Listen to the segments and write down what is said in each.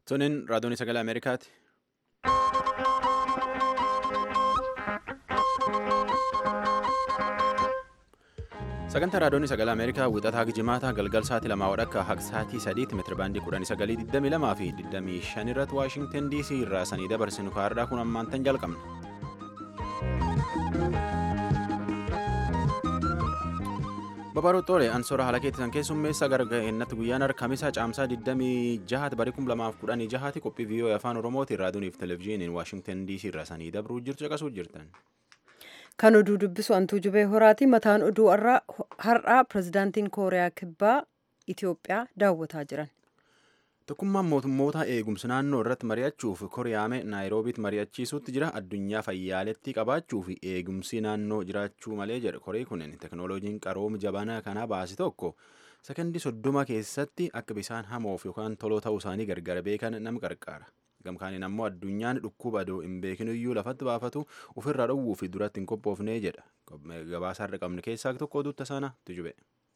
Tuniin raadiyoon sagalee Ameerikaati. Sagantaa raadiyoon sagalee Ameerikaa wixataa jimaata galgal sa'aatii lamaa wadhakka haqa sa'aatii sadiitti meetirabaandii kudhanii sagalii digdamii lamaa fi digdamii shan irratti Waashingtan DC irraa sanii dabarsinu kaardhaa kun ammaan tan jalqabna. Babaroo Xoole Ansoora haala keessan keessummeessa gargaa'inatti guyyaan harkamisaa caamsaa 26 barii 2016 qophii viiyoo afaan oromootiin raadiyooniif televezyiiniin Waashingtan DC irraa sanii dabruu jirtu caqasuu jirtan. Kan oduu dubbisu Antuu Jubee Horaati. Mataan oduu har'aa pirezidaantiin Kooriyaa Kibbaa Itoophiyaa daawwataa jiran. Tokkummaan mootummoota eegumsa naannoo irratti mari'achuuf Koriyaame Naayiroobiitti mari'achiisuutti jira. Addunyaa fayyaaletti qabaachuu fi eegumsi naannoo jiraachuu malee jedha. Korii kunin teknooloojiin qarooma jabanaa kanaa baase tokko sekondii soddoma keessatti akka bisaan hamoof yookaan toloo ta'uu isaanii gargar beekan nama gargaara. Gamkaaniin ammoo addunyaan dhukkuba adoo hin beekiniyyuu lafatti baafatu ofirraa dhowwuu fi duratti hin qophoofnee jedha. Gabaasaa irra qabne keessaa tokko oduutta sana tujube.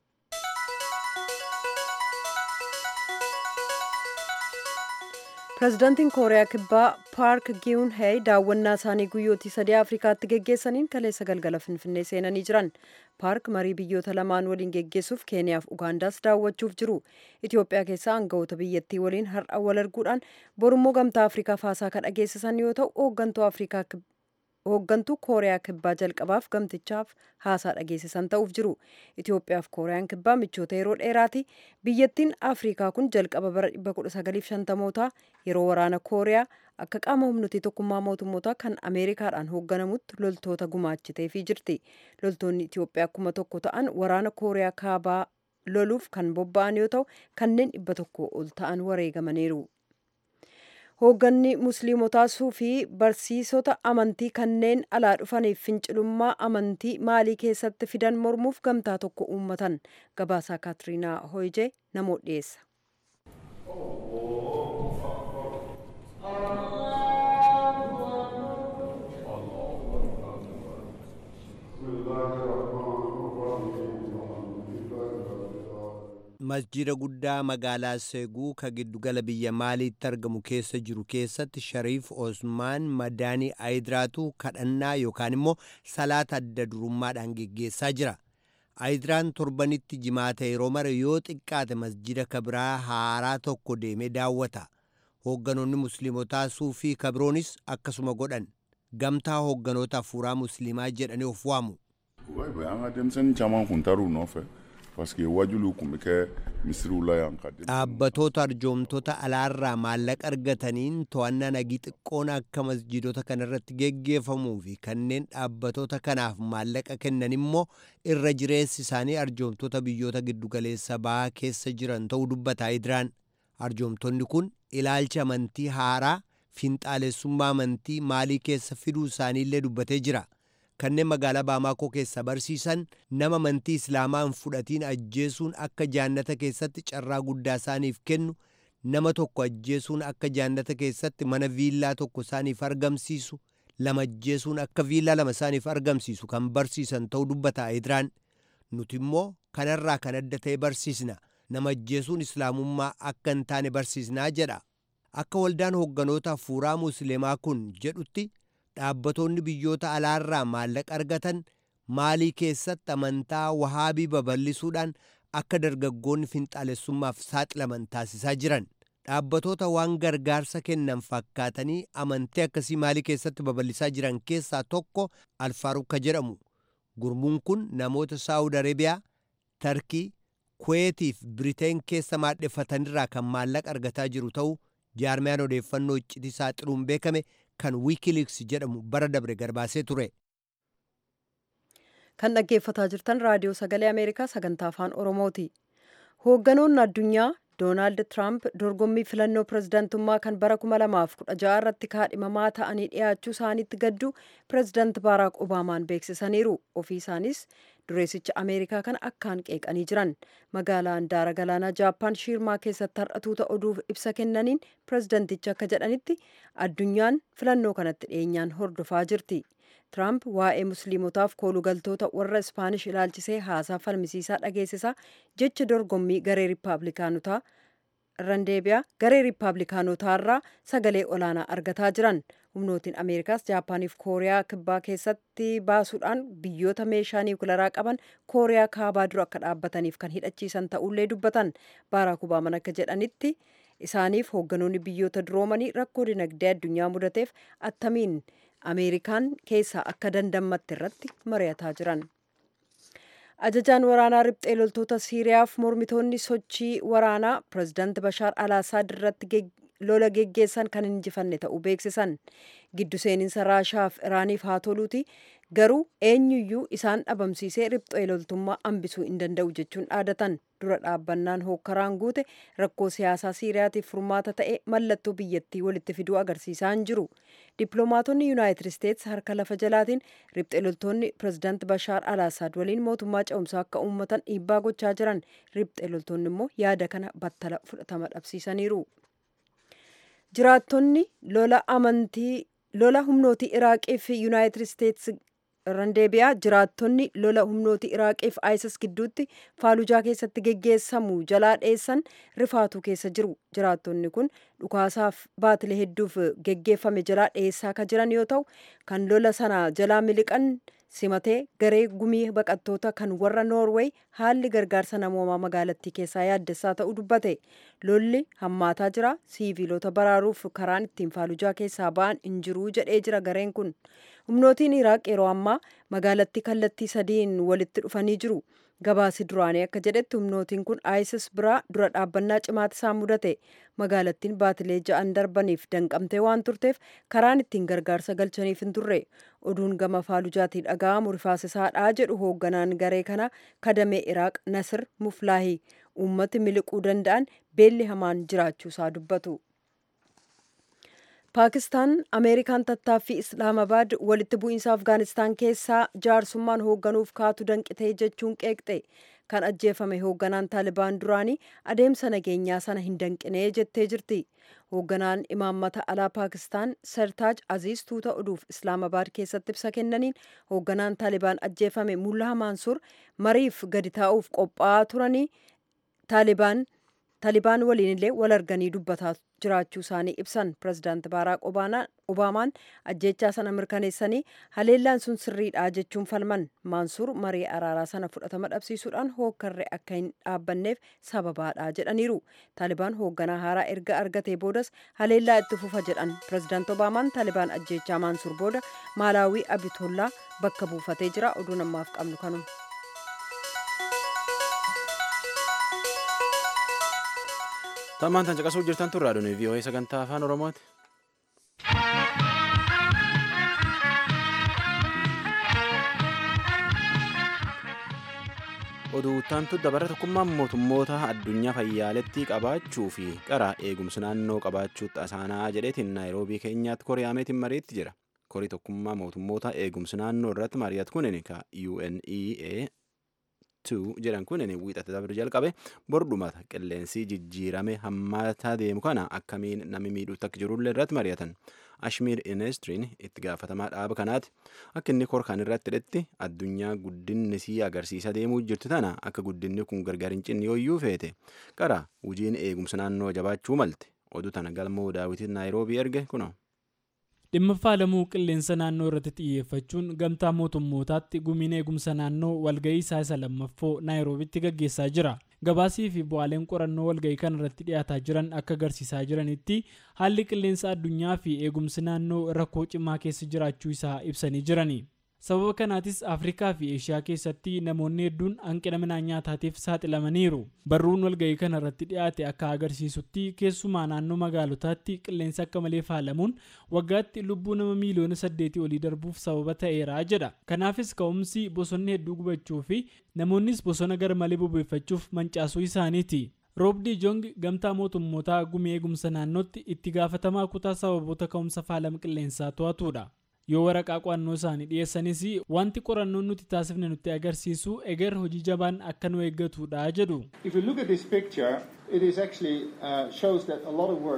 pirezidaantiin kooriyaa kibbaa paark giyun heey daawwannaa isaanii guyyootii sadii afrikaatti geggeessaniin kaleessa galgala finfinnee seenanii jiran paark marii biyyoota lamaan waliin geggeessuuf keeniyaaf ugaandaas daawwachuuf jiru itiyoophiyaa keessaa aangawoota biyyattii waliin har'a wal arguudhaan borummoo gamtaa afrikaa faasaa kan dhageessisan yoo ta'u hooggantuu afrikaa hooggantuu kooriyaa kibbaa jalqabaaf gamtichaaf haasaa dhageessisan ta'uuf jiru itiyoophiyaaf kooriyaan kibbaa michoota yeroo dheeraati biyyattiin afrikaa kun jalqaba bara 1950mootaa yeroo waraana kooriyaa akka qaama humnooti tokkummaa mootummootaa kan ameerikaadhaan hoogganamutti loltoota gumaachiteefii jirti loltoonni itiyoophiyaa kuma tokko ta'an waraana kooriyaa kaabaa loluuf kan bobba'an yoo ta'u kanneen dhibba tokko ol ta'an wareegamaniiru. hoogganni musliimotaa suufii barsiisota amantii kanneen alaa dhufaniif fincilummaa amantii maalii keessatti fidan mormuuf gamtaa tokko uummatan gabaasaa kaatiriinaa hoyjee namoo dhiyeessa. masjida guddaa magaalaa seeguu ka giddugala biyya maaliitti argamu keessa jiru keessatti shariif osmaan madaanii ayidiraatu kadhannaa yookaan immoo salaata adda durummaadhaan geggeessaa jira ayidiraan torbanitti jimaata yeroo mara yoo xiqqaate masjida kabiraa haaraa tokko deemee daawwata hoogganoonni musliimotaa suufii kabiroonis akkasuma godhan gamtaa hoogganoota hafuuraa musliimaa jedhanii of waamu. dhaabbatoota arjoomtoota alaarraa maallaqa argataniin to'annaa nagii xiqqoon akka masjidota kanarratti geggeeffamuu fi kanneen dhaabbatoota kanaaf maallaqa kennan immoo irra jireessi isaanii arjoomtoota biyyoota giddugaleessa ba'aa keessa jiran ta'uu dubbata ayidiraan arjoomtonni kun ilaalcha amantii haaraa finxaalessummaa amantii maalii keessa fiduu isaaniillee dubbatee jira. kanneen magaalaa baamaakoo keessa barsiisan nama amantii islaamaa hin fudhatiin ajjeesuun akka jaannata keessatti carraa guddaa isaaniif kennu nama tokko ajjeesuun akka jaannata keessatti mana viillaa tokko isaaniif argamsiisu lama ajjeesuun akka viillaa lama isaaniif argamsiisu kan barsiisan ta'uu dubbata ayidiraan nuti immoo kanarraa kan adda ta'e barsiisna nama ajjeesuun islaamummaa akka hin taane barsiisnaa jedha akka waldaan hoogganoota hafuuraa musliimaa kun jedhutti dhaabbatoonni biyyoota alaarraa maallaqa argatan maalii keessatti amantaa wahaabii babal'isuudhaan akka dargaggoonni finxaalessummaaf saaxilaman taasisaa jiran dhaabbatoota waan gargaarsa kennan fakkaatanii amantii akkasii maalii keessatti babal'isaa jiran keessaa tokko alfaaruka jedhamu gurmuun kun namoota saawud areebiyaa tarkii kuweetiif biriteen keessa maadheffatanirraa kan maallaqa argataa jiru ta'uu jaarmiyaan odeeffannoo iccitii saaxiluun beekame kan wiikiliiks jedhamu bara dabre garbaasee ture. kan dhaggeeffataa jirtan raadiyoo sagalee ameerikaa sagantaa afaan oromooti hoogganoonni addunyaa doonaald tiraamp dorgommii filannoo pirezidaantummaa kan bara 2016 irratti kaadhimamaa ta'anii dhiyaachuu isaaniitti gaddu pirezidaant baaraak obaamaan beeksisaniiru ofii isaanis dureessicha ameerikaa kana akkaan qeeqanii jiran magaalaa handaara galaanaa jaappaan shiirmaa keessatti har'atuuta oduuf ibsa kennaniin pirezidantichi akka jedhanitti addunyaan filannoo kanatti dhiyeenyaan hordofaa jirti tiraamp waa'ee musliimotaaf koolugaltoota warra ispaanish ilaalchisee haasaa falmisiisaa dhageessisaa jecha dorgommii garee riippaabilikaanotaa irraan deebi'aa garee riippaabilikaanotaarraa sagalee olaanaa argataa jiran humnootiin ameerikaas jaapaaniif kooriyaa kibbaa keessatti baasuudhaan biyyoota meeshaa niwukilaraa qaban kooriyaa kaabaa dura akka dhaabbataniif kan hidhachiisan ta'ullee dubbatan baaraak obaaman akka jedhanitti isaaniif hoogganoonni biyyoota duroomanii rakkoo dinagdee addunyaa mudateef attamiin ameerikaan keessaa akka dandammatte irratti mari'ataa jiran. ajajaan waraanaa riphxee loltoota siiriyaaf mormitoonni sochii waraanaa pirezidaanti bashaar alaasaad irratti lola geggeessan kan injifanne ta'uu beeksisan giddu seeninsa raashaaf iraaniif haa toluuti garuu eenyuyyuu isaan dhabamsiisee riphxee loltummaa hambisuu hin danda'u jechuun dhaadatan dura dhaabbannaan hookkaraan guute rakkoo siyaasaa siiriyaatiif furmaata ta'e mallattoo biyyattii walitti fiduu agarsiisaa hin jiru dippiloomaatonni yuunaayitid isteetsi harka lafa jalaatiin riphxee loltoonni pirezidaanti bashaar alaasaad waliin mootummaa ce'umsaa akka uummatan dhiibbaa gochaa jiran riphxee loltoonni immoo yaada kana battala fudhatama dhabsiisaniiru. jiraattonni lola amantii lola humnootii iraaqii fi yuunaayitid isteetsi irraan deebi'aa jiraattonni lola humnootii iraaqii fi isis gidduutti faalujaa keessatti geggeessamu jalaa dheessan rifaatuu keessa jiru jiraattonni kun dhukaasaaf baatilee hedduuf geggeeffame jalaa dheessaa kan jiran yoo ta'u kan lola sana jalaa miliqan simatee garee gumii baqattoota kan warra noorweey haalli gargaarsa namoomaa magaalattii keessaa yaaddessaa ta'uu dubbate lolli hammaataa jira siiviilota baraaruuf karaan ittiin faalujaa keessaa ba'an hin jiruu jedhee jira gareen kun humnootiin iraaq yeroo ammaa magaalattii kallattii sadiin walitti dhufanii jiru gabaasi duraanii akka jedhetti humnootiin kun isis biraa dura dhaabbannaa cimaati isaan mudate magaalattiin baatilee ja'an darbaniif danqamtee waan turteef karaan ittiin gargaarsa galchaniif hin turre oduun gama faalujaatii dhaga'amu rifaasisaadhaa jedhu hoogganaan garee kana kadamee iraaq nasir muflaahii uummati miliquu danda'an beelli hamaan jiraachuusaa dubbatu. paakistaan ameerikaan tattaaffii islaamabaad walitti bu'iinsa afgaanistaan keessaa jaarsummaan hoogganuuf kaatu danqitee jechuun qeeqxe kan ajjeefame hoogganaan taalibaan duraanii adeemsa nageenyaa sana hin danqinee jettee jirti hoogganaan imaammata alaa paakistaan sertaaj aziz tuuta oduuf islaamabaad keessatti ibsa kennaniin hoogganaan taalibaan ajjeefame mullaa maansuur mariif gadi taa'uuf qophaa'aa turanii taalibaan taalibaan waliin illee wal arganii dubbataa jiraachuu isaanii ibsan pirezidaanti baaraak obaamaan ajjechaa sana mirkaneessanii haleellaan sun sirriidha jechuun falman maansuur marii araaraa sana fudhatama dhabsiisuudhaan hookkarree akka hin dhaabbanneef sababaadha jedhaniiru taalibaan hoogganaa haaraa erga argatee boodas haleellaa itti fufa jedhan pirezidaanti obaamaan taalibaan ajjechaa maansuur booda maalaawii abitollaa bakka buufatee jira oduu namaaf qabnu kanuma. Tammaan tan caqasuu jirtan turraa dhuni VOA sagantaa afaan Oromooti. oduuttaantu dabara tokkummaan mootummoota addunyaa fayyaaletti qabaachuu fi qara eegumsi naannoo qabaachuutti asaanaa jedheetiin naayiroobii keenyaatti koriyaameetiin mariitti jira korii tokkummaa mootummoota eegumsi naannoo irratti mari'atu kunin ka UNEA 2 jedhan kunin wiixata dabre jalqabe bordumata qilleensi jijjiirame hammaataa deemu kana akkamiin namni miidhuutti akka jirullee irratti mari'atan ashmiir inestiriin itti gaafatamaa dhaaba kanaati akka inni korkaan irratti hidhetti addunyaa guddinni sii agarsiisa deemuu jirtu tana akka guddinni kun gargar hin cinne yooyyuu feete qara hojiin eegumsa naannoo jabaachuu malte oduu tana galmoo daawwitiin naayiroobii erge kunoo. dhimma faalamuu qilleensa naannoo irratti xiyyeeffachuun gamtaa mootummootaatti gumiin eegumsa naannoo walga'ii isaa isa lammaffoo naayiroobitti gaggeessaa jira gabaasii fi bu'aaleen qorannoo walga'ii kan irratti dhiyaataa jiran akka agarsiisaa jiranitti haalli qilleensa addunyaa fi eegumsi naannoo rakkoo cimaa keessa jiraachuu isaa ibsanii jirani sababa kanaatis afrikaa fi eeshiyaa keessatti namoonni hedduun hanqina midhaan nyaataatiif saaxilamaniiru barruun walga'ii kana irratti dhiyaate akka agarsiisutti keessumaa naannoo magaalotaatti qilleensa akka malee faalamuun waggaatti lubbuu nama miiliyoona saddeetii olii darbuuf sababa ta'eera jedha kanaafis ka'umsi bosonni hedduu gubachuu fi namoonnis bosona gar malee bobeeffachuuf mancaasuu isaaniiti. roobdii jong gamtaa mootummootaa gumii eegumsa naannootti itti gaafatamaa kutaa sababoota ka'umsa faalama qilleensaa to'atudha. yoo waraqaa qo'annoo isaanii dhiyeessanis wanti qorannoon nuti taasifne nutti agarsiisu eger hojii jabaan akka nu eeggatudha jedhu. If you look at this picture, it is actually uh, shows that a lot of work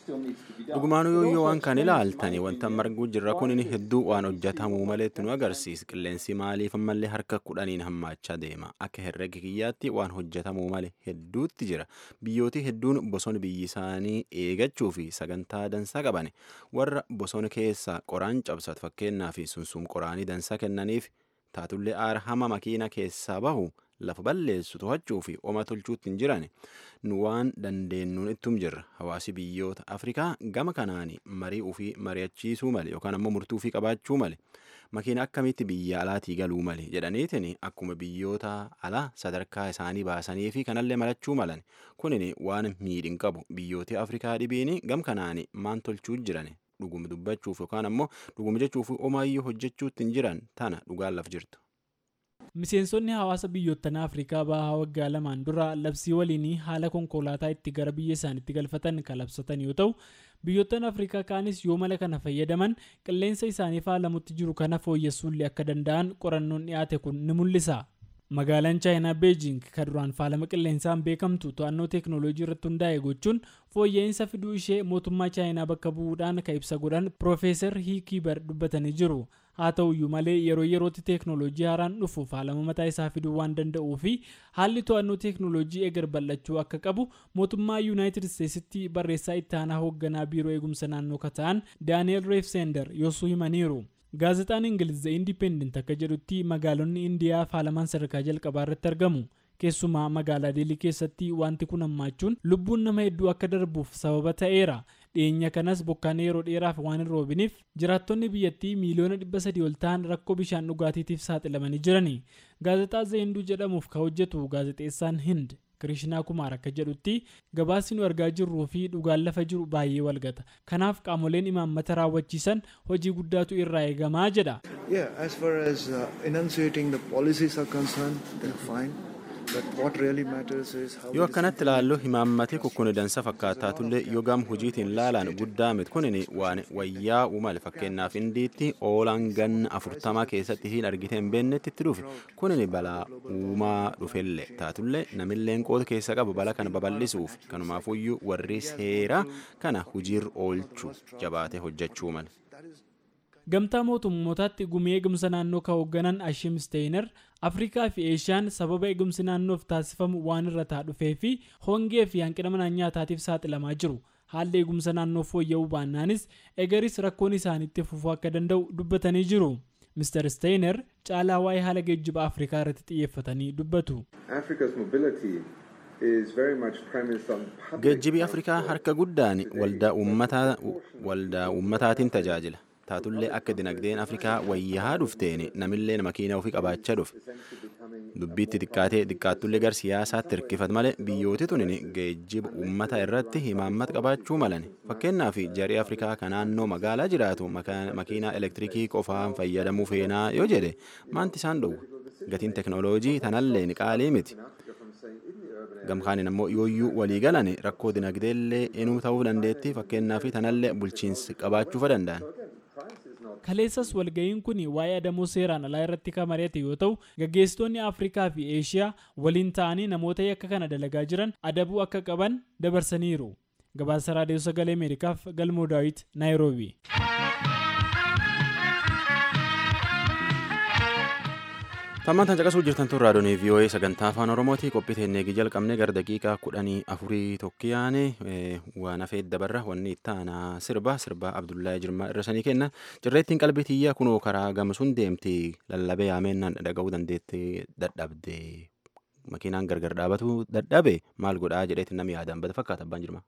dhugumaanuu yoo waan kan ilaaltani wanta marguu jirra kun hedduu waan hojjetamuu maleetti nu agarsiisa qilleensi maaliif ammallee harka kudhaniin hammaachaa deema akka herrega kiyyaatti waan hojjetamuu male hedduutti jira biyyooti hedduun bosona biyyi isaanii eegachuu fi sagantaa dansaa qaban warra bosona keessaa qoraan cabsatu fakkeenyaaf sunsum qoraanii dansaa kennaniif taatullee aara hama makiina keessaa bahu lafa balleessu to'achuu fi oma tolchuutti hin jiran nu waan dandeenyuun ittum jirra hawaasi biyyoota afrikaa gama kanaan marii ufii mari'achiisuu male yookaan ammoo murtuu ufii qabaachuu male makiina akkamitti biyya alaatii galuu male jedhaniitiin akkuma biyyoota alaa sadarkaa isaanii baasanii fi kanallee malachuu malan kunin waan miidhin qabu biyyooti afrikaa dhibiin gam kanaan maan tolchuu jiran dhuguma dubbachuuf yookaan ammoo dhuguma jechuuf omaayyuu hojjechuutti hin jiran tana dhugaan laf jirtu. miseensonni hawaasa biyyoottan afrikaa bahaa waggaa lamaan dura labsii waliinii haala konkolaataa itti gara biyya isaaniitti galfatan kan labsatan yoo ta'u biyyoottan afrikaa kaanis yoo mala kana fayyadaman qilleensa isaaniif haalamutti jiru kana fooyyessuullee akka danda'an qorannoon dhiyaate kun ni mul'isa. magaalaan chaayinaa beejing kan duraan faalama qilleensaan beekamtu to'annoo teeknooloojii irratti hundaa'e gochuun fooyya'insa fiduu ishee mootummaa chaayinaa bakka bu'uudhaan kan ibsa godhan piroofeesar hiikiibar dubbatanii jiru haa ta'uyyuu malee yeroo yerootti teeknooloojii haaraan dhufu faalama mataa isaa fiduu waan danda'uu fi haalli to'annoo teeknooloojii eegar bal'achuu akka qabu mootummaa yuunaayitid isteetsitti barreessaa itti aanaa hoogganaa biiroo eegumsa naannoo kata'an daani'eel reefseender yoosuu himaniiru. gaazexaan ingiliz the independent akka jedhutti magaalonni indiyaa faalamaan sadarkaa jalqabaa irratti argamu keessumaa magaalaa deelii keessatti wanti kun hammaachuun lubbuun nama hedduu akka darbuuf sababa ta'eera dhiyeenya kanas bokkaan yeroo dheeraaf waan hin roobiniif jiraattonni biyyattii miiliyoona dhibba sadii ol ta'an rakkoo bishaan dhugaatiitiif saaxilamanii jirani gaazexaa zayinduu jedhamuuf ka hojjetu gaazexeessaan hind kirishinaa kumaar akka jedhutti gabaasni nu argaa jirruu fi dhugaan lafa jiru baay'ee walgata kanaaf qaamoleen imaammata raawwachiisan hojii guddaatu irraa eegamaa jedha. Yeah, as far as uh, enunciating the policies are concerned, they're fine. But what really matters is how yoo akkanatti ilaallu himaammati kukkuni dansa fakkaataatullee yoo gam hojiitiin laalaan guddaa miti kunin waan wayyaa uumale fakkeenyaaf indiitti oolaan ganna afurtamaa keessatti hin argite hin beennetti itti dhufe kunin balaa uumaa dhufellee taatullee namilleen qooda keessa qabu bala kana babal'isuuf kanumaafuyyuu warri seeraa kana hojiirra oolchu jabaatee hojjechuu male. gamtaa mootummootaatti gumii eegumsa naannoo kan hoogganan ashim steener afrikaa fi eeshiyaan sababa eegumsi naannoof taasifamu waan irra taa dhufee fi hongee fi hanqina mana nyaataatiif saaxilamaa jiru haalli eegumsa naannoo fooyya'uu baannaanis egaris rakkoon isaaniitti fufuu akka danda'u dubbatanii jiru. Mr. Steiner caalaa waa'ee haala geejjiba Afrikaa irratti xiyyeeffatanii dubbatu. Geejjibi Afrikaa harka guddaan waldaa uummataatiin tajaajila. taatullee akka dinagdeen afrikaa wayyaa dhufteen namillee makiina ofii qabaachaa dhufe dubbiitti xiqqaatee xiqqaattullee gar siyaasaatti hirkifat malee biyyooti tunin geejjiba uummata irratti himaammata qabaachuu malan fakkeenyaaf jarii afrikaa kan naannoo magaalaa jiraatu makiinaa elektirikii qofaan fayyadamuu feenaa yoo jedhe maanti isaan dhowwa gatiin teknooloojii tanallee qaalii miti. gamkaanin ammoo yooyyuu walii galan rakkoo dinagdeellee inuu ta'uu dandeetti fakkeenyaaf tanallee bulchiinsi qabaachuu danda'an. kaleessas walga'iin kun waa'ee adamoo seeraan alaa irratti kan mari'ate yoo ta'u gaggeessitoonni afrikaa fi eeshiyaa waliin ta'anii namoota yakka kana dalagaa jiran adabuu akka qaban dabarsaniiru gabaasa raadiyoo sagalee ameerikaaf galmoo daawit naayiroobi. Tammaan caqasuu jirtan tun raadiyoon VOA sagantaa afaan Oromooti qophii teennee jalqabnee gara daqiiqaa kudhanii afurii tokkiyaane waan hafee dabarra wanni itti aanaa sirba sirba Abdullahi Jirmaa irra sanii kenna cirreettiin qalbii tiyyaa kunoo karaa gamsuun deemti lallabee yaamennaan dhaga'uu dandeetti dadhabde makiinaan gargar dhaabatu dadhabe maal godhaa jedheetti namni yaadaan bada fakkaata abbaan Jirmaa.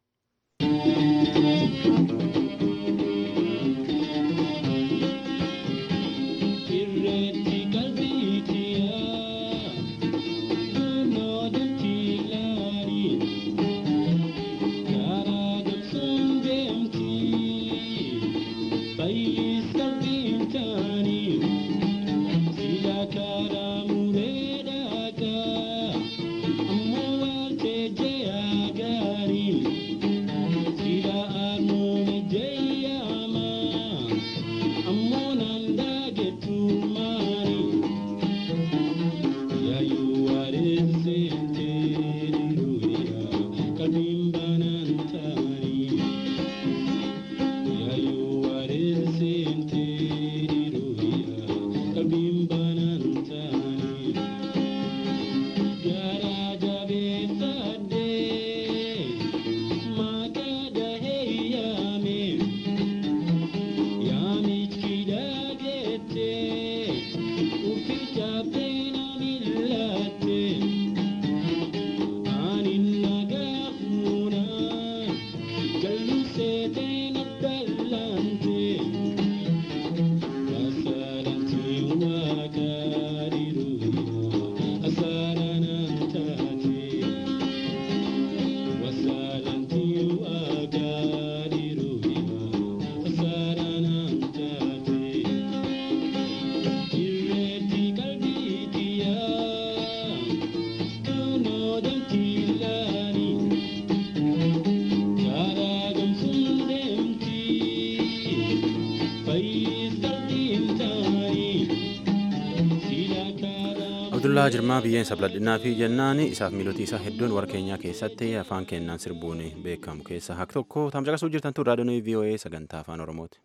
abdullaa jirmaa biyyeen sabladhinaa fi jennaan isaaf miilootii isaa hedduun warra keenyaa keessatti afaan kennaan sirbuun beekamu keessa hak tokko tamcaqasuu jirtan tun raadiyoon voa sagantaa afaan oromooti.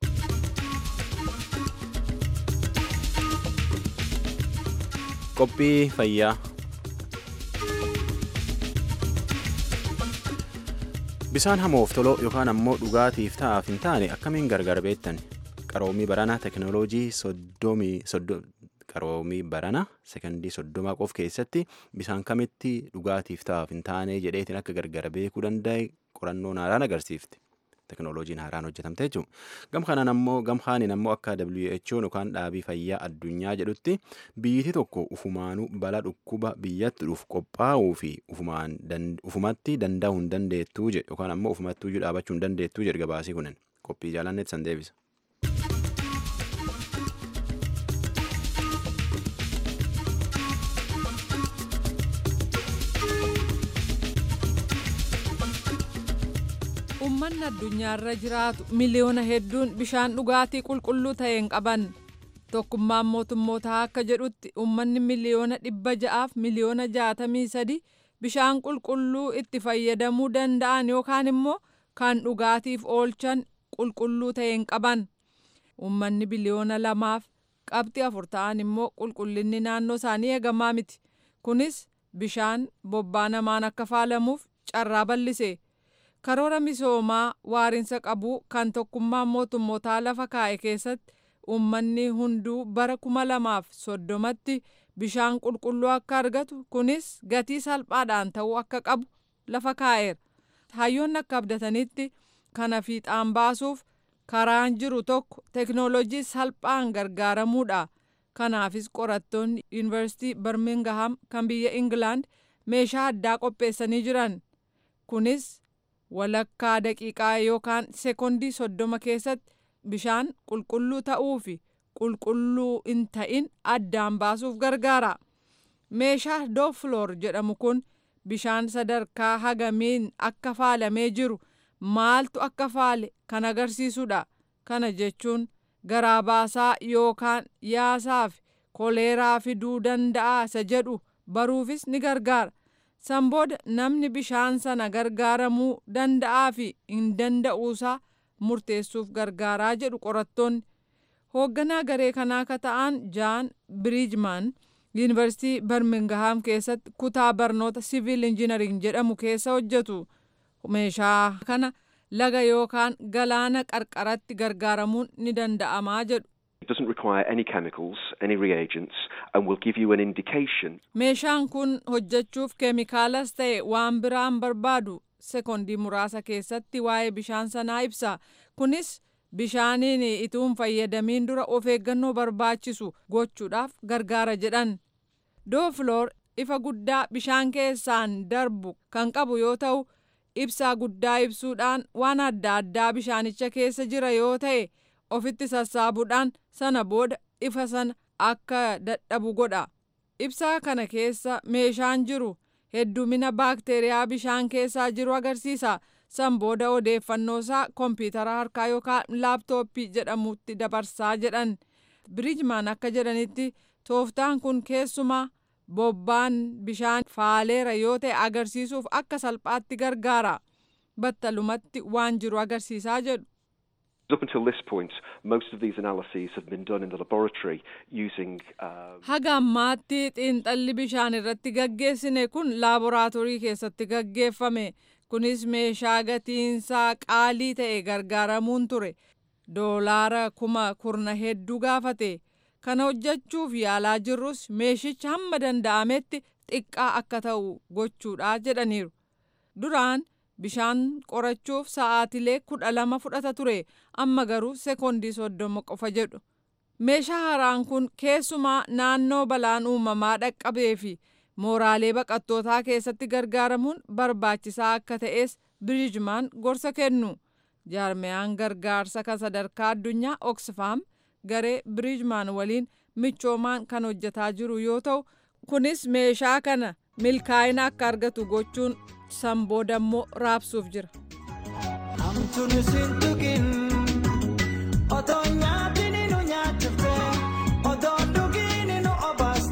qophii fayyaa bisaan hamoof toloo yookaan ammoo dhugaatiif ta'aaf hin taane akkamiin gargar beektan qaroomii baranaa teknooloojii soddomii qaroomii barana sekondii soddomaa qof keessatti bisaan kamitti dhugaatiif ta'aaf hin taane jedheetiin akka gargar beekuu danda'e qorannoon haaraan agarsiifti. teknooloojiin haaraan hojjetamte jechuudha. Gam kanaan ammoo gam kaaniin ammoo akka WHO yookaan dhaabii fayyaa addunyaa jedhutti biyyiti tokko ufumaanuu bala dhukkuba biyyatti dhufu qophaa'uu fi ufumatti danda'uu hin dandeettuu jedhe yookaan ammoo ufumattuu dhaabachuu hin dandeettuu jedhe gabaasii kunin qophii jaalannetti san deebisa. Uummanni addunyaarra jiraatu miliyoona hedduun bishaan dhugaatii qulqulluu ta'e hin qaban. Tokkummaan mootummootaa akka jedhutti uummanni miliyoona dhibba ja'aaf miliyoona jaatamii sadi bishaan qulqulluu itti fayyadamuu danda'an yookaan immoo kan dhugaatiif oolchan qulqulluu ta'e hin qaban. Uummanni biliyoona lamaaf qabxii afur ta'an immoo qulqullinni naannoo isaanii eegamaa miti. Kunis bishaan bobbaa namaan akka faalamuuf carraa bal'ise. karoora misoomaa waarinsa qabu kan tokkummaan mootummootaa lafa kaa'e keessatti uummanni hunduu bara kuma lamaaf soddomatti bishaan qulqulluu akka argatu kunis gatii salphaadhaan ta'uu akka qabu lafa kaa'eera. Hayyoonni akka abdatanitti kana fiixaan baasuuf karaan jiru tokko teknoolojii salphaan gargaaramuudha. Kanaafis qorattoonni yuunivarsiitii Birmingham kan biyya Ingilaand meeshaa addaa qopheessanii jiran. Kunis walakkaa daqiiqaa yookaan seekondii soddoma keessatti bishaan qulqulluu ta'uu fi qulqulluu hin ta'in addaan baasuuf gargaara. Meeshaa doofloor jedhamu kun bishaan sadarkaa hagamiin akka faalamee jiru maaltu akka faale kan agarsiisudha. Kana jechuun garaa baasaa yookaan yaasaa fi koleeraa fiduu danda'a isa jedhu baruufis ni gargaara. san booda namni bishaan sana gargaaramuu danda'aa fi hin danda'uusaa murteessuuf gargaaraa jedhu qorattoonni. Hoogganaa garee kanaa akka ta'an Jaan Biriijman Yuunivarsiitii Birmingham keessatti kutaa barnoota Siviil Injinariing jedhamu keessa hojjetu. Meeshaa kana laga yookaan galaana qarqaratti gargaaramuun ni danda'amaa jedhu. It doesn't require any chemicals, any reagents, and will give you an indication. Meeshaan kun hojjechuuf keemikaalas ta'e waan biraan barbaadu sekondii muraasa keessatti waa'ee bishaan sanaa ibsa. Kunis bishaaniin ituun fayyadamiin dura of eeggannoo barbaachisu gochuudhaaf gargaara jedhan. Doofloor ifa guddaa bishaan keessaan darbu kan qabu yoo ta'u, ibsaa guddaa ibsuudhaan waan adda addaa bishaanicha keessa jira yoo ta'e ofitti sassaabuudhaan sana booda ifa sana akka dadhabu godha. Ibsaa kana keessa meeshaan jiru heddumina baakteeriyaa bishaan keessaa jiru agarsiisa. San booda odeeffannoo isaa kompiitara harkaa yookaan laaptooppii jedhamutti dabarsaa jedhan. Biriijmaan akka jedhanitti tooftaan kun keessumaa bobbaan bishaan faaleera yoo ta'e agarsiisuuf akka salphaatti gargaara. Battalumatti waan jiru agarsiisaa jedhu. Up until this point, most of these analyses have been done in the laboratory using. Um, Haga ammaatti xiinxalli bishaan irratti gaggeessine kun laaboraatoorii keessatti gaggeeffame. Kunis meeshaa gatiinsaa qaalii ta'e gargaaramuun ture. Doolaara kuma kurna hedduu gaafate. Kana hojjechuuf yaalaa jirrus meeshicha hamma danda'ametti xiqqaa akka ta'u gochuudha jedhaniiru. Duraan bishaan qorachuuf sa'aatilee kudha lama fudhata ture amma garuu seekondii soddoma qofa jedhu. Meeshaa haaraan kun keessumaa naannoo balaan uumamaa dhaqqabee fi mooraalee baqattootaa keessatti gargaaramuun barbaachisaa akka ta'es biriijmaan gorsa kennu. Jaarmiyaan gargaarsa kan sadarkaa addunyaa Oxfam garee biriijmaan waliin michoomaan kan hojjetaa jiru yoo ta'u kunis meeshaa kana milkaa'ina akka argatu gochuun san boodammoo raabsuuf jira. Hamtuun siin tuqin otoo nyaatiin nu nyaachifte otoo dhugiin nu obaas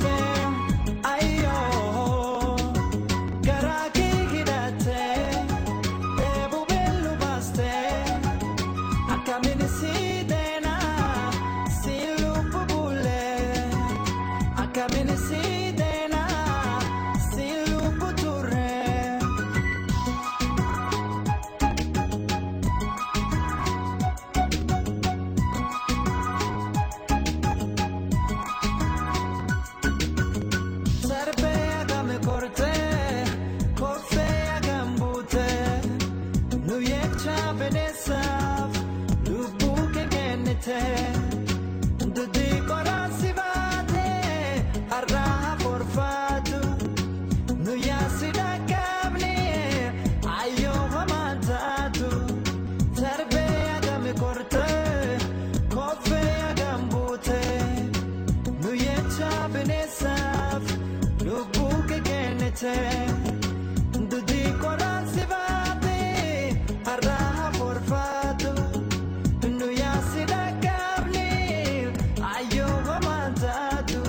deebite dudii qoraansi baate har'aa forfaatu nu yaasi dhaggaabni ayyoo homaan taatu.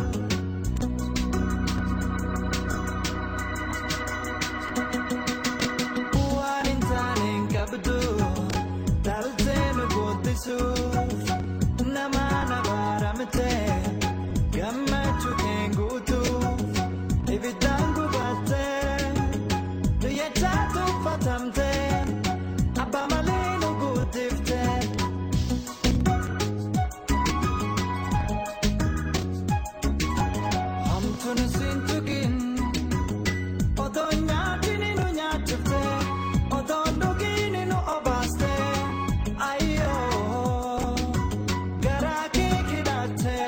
Waan hin taane hin qabdu taaltee nu guuttisuuf nama na baaramte gammachuu kee guutuuf ibiddaan gubattee nu yechaa tuffatamte abbaa malee nu guutifte. Hamtuun siin tuqin. Otoo nyaatini nu nyaachifte, otoo dhugiini nu obaaste, ayyoo garaa kee hidhatte.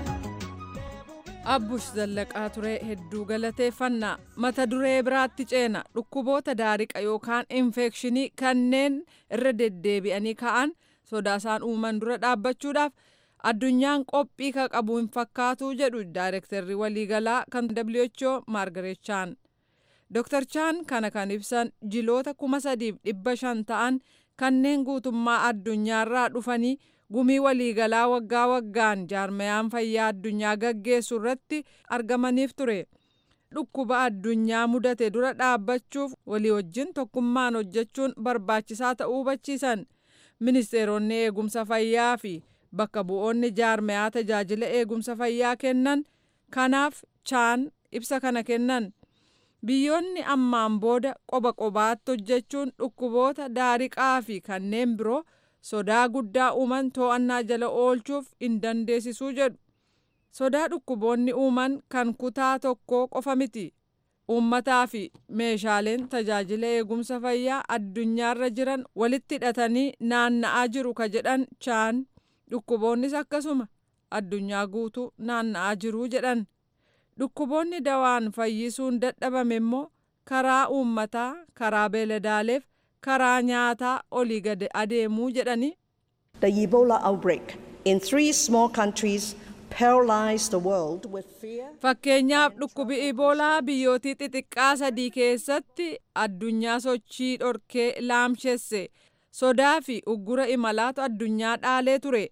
Abbush Zallaqaa turee hedduu galateeffannaa mata duree biraatti ceena dhukkuboota daariqa yookaan infekshinii kanneen irra deddeebi'anii ka'an sodaasaan uuman dura dhaabbachuudhaaf addunyaan qophii ka qabu hin fakkaatu jedhu daayirektarri waliigalaa kan WHO Maargaret Chaan. Dr. Chaan kana kan ibsan jiloota kuma sadiif dhibba shan ta'an kanneen guutummaa addunyaarraa dhufanii gumii waliigalaa waggaa waggaan jaarmayaan fayyaa addunyaa gaggeessu irratti argamaniif ture. Dhukkuba addunyaa mudate dura dhaabbachuuf walii wajjin tokkummaan hojjechuun barbaachisaa ta'uu hubachiisan. Ministeeronni eegumsa fayyaa fi bakka bu'oonni jaarmayaa tajaajila eegumsa fayyaa kennan kanaaf chaan ibsa kana kennan. Biyyoonni ammaan booda qoba qobaatti hojjechuun dhukkuboota daariqaa fi kanneen biroo sodaa guddaa uuman to'annaa jala oolchuuf hin dandeessisuu jedhu. Sodaa dhukkuboonni uuman kan kutaa tokkoo qofa miti. Uummataa fi meeshaaleen tajaajila eegumsa fayyaa addunyaarra jiran walitti hidhatanii naanna'aa jiru ka jedhan chaan dhukkuboonnis akkasuma addunyaa guutuu naanna'aa jiruu jedhan. Dhukkuboonni dawaan fayyisuun dadhabame immoo karaa uummataa, karaa beeladaaleef, karaa nyaataa olii gad adeemuu jedhani. The Ebola outbreak in three small countries paralyzed the world with fear. Fakkeenyaaf dhukkubi Iboolaa biyyootii xixiqqaa sadii keessatti addunyaa sochii dhorkee laamshesse sodaa fi uggura imalaatu addunyaa dhaalee ture.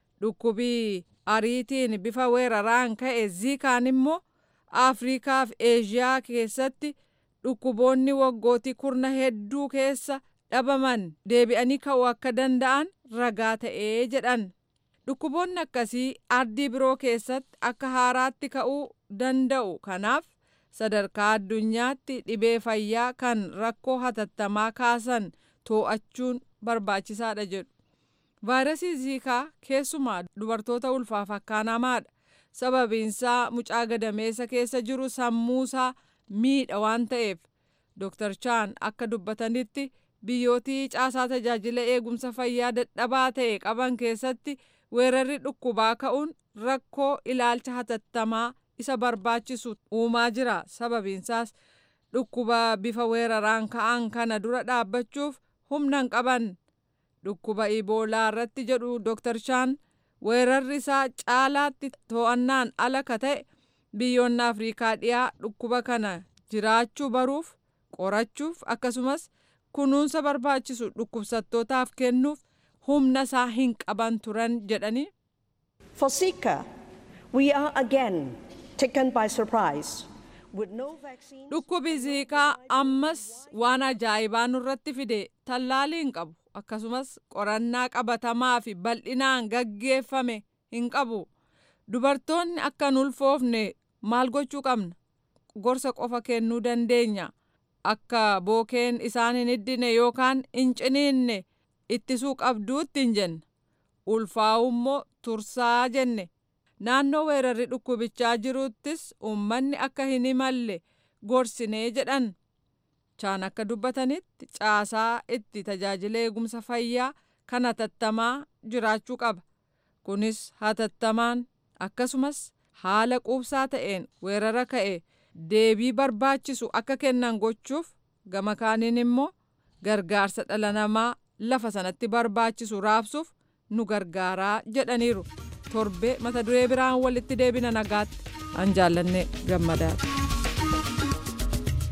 Dhukkubi ariitiin bifa weeraraan ka'e ziikaan immoo Afrikaa fi Eeshiyaa keessatti dhukkuboonni waggootii kurna hedduu keessa dhabaman deebi'anii ka'uu akka danda'an ragaa ta'ee jedhan. Dhukkuboonni akkasii ardii biroo keessatti akka haaraatti ka'uu danda'u. Kanaaf sadarkaa addunyaatti dhibee fayyaa kan rakkoo hatattamaa kaasan to'achuun barbaachisaadha jedhu. Vaayirasii ziikaa keessumaa dubartoota ulfaaf akkaanamaadha. Sababiinsaa mucaa gadameessa keessa jiru sammuusaa miidha waan ta'eef. Dr. Chaan akka dubbatanitti biyyootii caasaa tajaajila eegumsa fayyaa dadhabaa ta'e qaban keessatti weerarri dhukkubaa ka'uun rakkoo ilaalcha hatattamaa isa barbaachisu uumaa jira sababiinsaas dhukkuba bifa weeraraan ka'an kana dura dhaabbachuuf humna hin qaban dhukkuba iboolaa irratti jedhu Dr. Chaan weerarri isaa caalaatti to'annaan ala ka ta'e biyyoonni Afrikaa dhiyaa dhukkuba kana jiraachuu baruuf qorachuuf akkasumas kunuunsa barbaachisu dhukkubsattootaaf kennuuf humna isaa hin qaban turan jedhani. For Zika, we are again taken by surprise. With no vaccine, Dhukkubi ziikaa ammas waan ajaa'ibaa nurratti fide tallaalii hin qabu akkasumas qorannaa qabatamaa fi bal'inaan gaggeeffame hin qabu. Dubartoonni akka hin ulfoofne maal gochuu qabna? Gorsa qofa kennuu dandeenya. Akka bookeen isaan hin hiddine yookaan hin ciniinne ittisuu qabduutti hin jenne. Ulfaa'u immoo tursaa jenne. Naannoo weerarri dhukkubichaa jiruttis uummanni akka hin imalle gorsinee jedhan. Chaan akka dubbatanitti caasaa itti tajaajila eegumsa fayyaa kan hatattamaa jiraachuu qaba. Kunis hatattamaan akkasumas haala quubsaa ta'een weerara ka'e deebii barbaachisu akka kennan gochuuf gama kaaniin immoo gargaarsa dhala namaa lafa sanatti barbaachisu raabsuuf nu gargaaraa jedhaniiru. Torbee mata duree biraan walitti deebina nagaatti an jaallanne gammadaadha.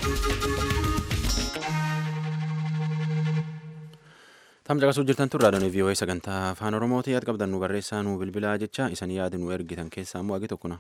Tam caqasuu jirtan tun raadiyoon VOA sagantaa afaan Oromooti yaad qabdan nu barreessaa nu bilbilaa jecha isan yaada nu ergitan keessaa immoo agi tokko na.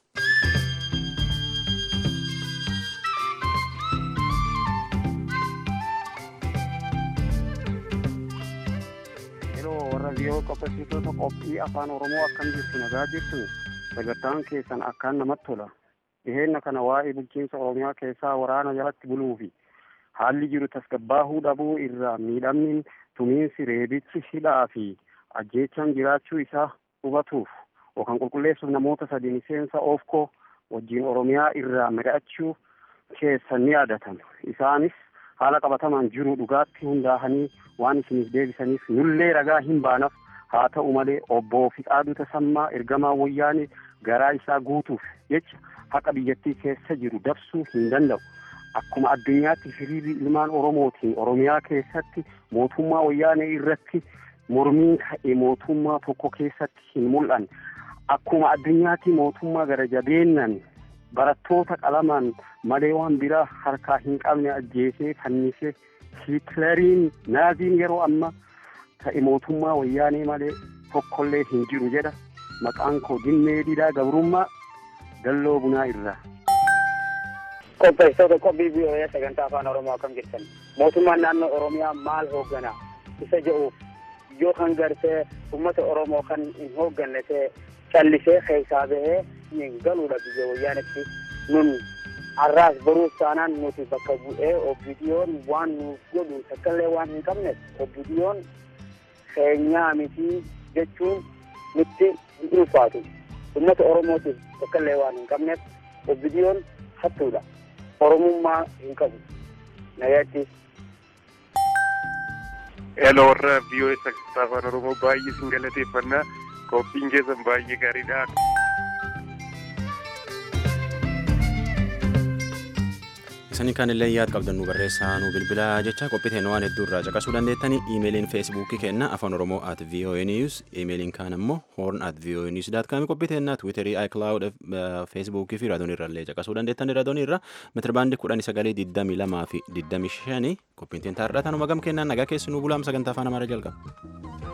yeroo warra viiyoo qopheessitoota qophii afaan oromoo akkam jirtu nagaa jirtu sagantaan keessan akkaan namatti tola dhiheenna kana waa'ee bulchiinsa oromiyaa keessaa waraana jalatti buluu fi haalli jiru tasgabbaahuu dhabuu irraa miidhamni tumiinsi reebichi hidhaa fi ajjeechaan jiraachuu isaa hubatuuf yookaan qulqulleessuuf namoota sadii miseensa oofkoo wajjiin oromiyaa irraa mari'achuu keessan ni yaadatan isaanis haala qabatamaan jiru dhugaatti hundaa'anii waan isiniif deebisaniif nullee ragaa hin baanaaf haa ta'u malee obbo Fiqaaduu Tasammaa ergamaa wayyaanee garaa isaa guutuuf jecha haqa biyyattii keessa jiru dabsuu hin danda'u. Akkuma addunyaatti hiriirri ilmaan Oromootiin Oromiyaa keessatti mootummaa wayyaanee irratti mormiin ka'e mootummaa tokko keessatti hin mul'anne. Akkuma addunyaatti mootummaa gara jabeennan barattoota qalamaan malee waan biraa harkaa hin qabne ajjeesee fannisee hiitleriin naaziin yeroo amma ta'e mootummaa wayyaanee malee tokkollee hin jiru jedha maqaan koo dinnee didaa gabrummaa dalloo bunaa irraa. qopheessitoota qophii biyyoolaa sagantaa afaan oromoo akkam jirtan mootummaan naannoo oromiyaa maal hoogganaa isa jedhuuf yoo kan gartee ummata oromoo kan hin hoogganne ta'e callisee keessaa bahee hin galuudha biyya wayyaanetti nun har'aas baruuf taanaan nuti bakka bu'ee obbidiyoon waan nuuf godhu takkaallee waan hin qabneef obbidiyoon keenyaa miti jechuun nutti hin ulfaatu ummata oromootiif takkaallee waan hin qabneef obbidiyoon hattuudha oromummaa hin qabu nagaatti Hello warra biyyoolaa sagantaa afaan oromoo baay'ee sin galateeffannaa qophiin keessan baay'ee gaariidha. Isanii kan illee yaad qabdan nu barreessaa nu bilbilaa jecha qophii waan hedduu irraa caqasuu dandeettanii iimeeliin feesbuukii kenna afaan oromoo at voa news iimeeliin kaan ammoo horn at voa news daat kaami qophii teennaa tiwiiterii icloud feesbuukii fi raadoon irra illee caqasuu dandeettanii raadoon irra metirbaandii kudhanii sagalee digdamii lamaa fi digdamii shanii qophiin teentaa irraa tanuma gam kennaan nagaa keessi nu bulaam sagantaa afaan amaaraa jalqaba.